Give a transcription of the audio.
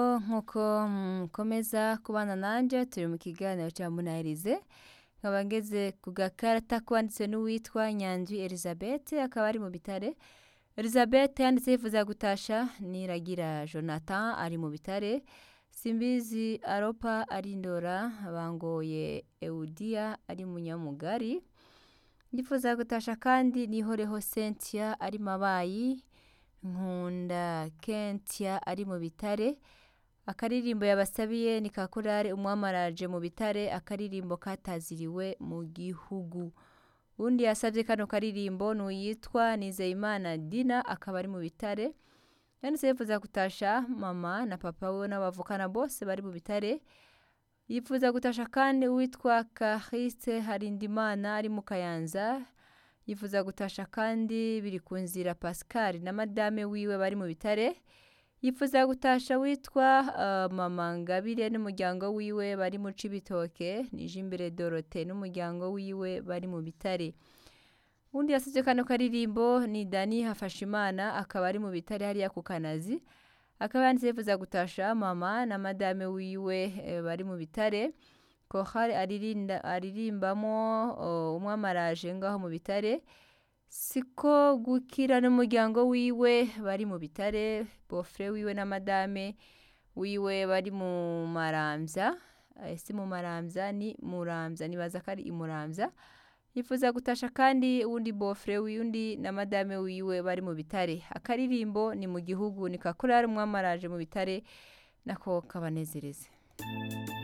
nk'uko mukomeza kubana nanje turi mu kiganiro cya munahirize nkaba ngeze ku gakarata kwanditse n'uwitwa nyanzi elizabeth akaba ari mu bitare elizabeth yanditse yifuza gutasha niragira jonathan ari mu bitare simbizi aropa arindora bangoye eudia ari munyamugari ndifuza gutasha kandi nihoreho cynthia ari mabayi nkunda kentia ari mu bitare akaririmbo yabasabiye ni kakorare umwamaraje mu bitare akaririmbo kataziriwe mu gihugu undi yasabye kano karirimbo ni uyitwa nizeyimana dina akaba ari mu bitare yanditse yifuza gutasha mama na papa we n'abavukana bose bari mu bitare yifuza gutasha kandi uwitwa kahise harindimana ari mu kayanza yifuza gutasha kandi biri ku nzira pascal na madame wiwe bari mu bitare yifuza gutasha witwa uh, mama ngabire n'umuryango wiwe bari mu cibitoke nije imbere dorote n'umuryango wiwe bari mu bitare undi yasabye kano karirimbo ni dani hafashimana akaba ari mu bitare hariya ku kanazi akaba yanditse yifuza gutasha mama na madame wiwe e, bari mu bitare kohari aririmbamo uh, umwamaraje ngaho mu bitare siko gukira n'umuryango wiwe bari mu bitare bofre wiwe na madame wiwe bari mu maramvya si mu maramvya ni muramvya nibaza ko ari imuramvya yifuza gutasha kandi uwundi bofre wiyundi na madame wiwe bari mu bitare akaririmbo ni mu gihugu ni kakorari umwamaraje mu bitare nako kabanezereze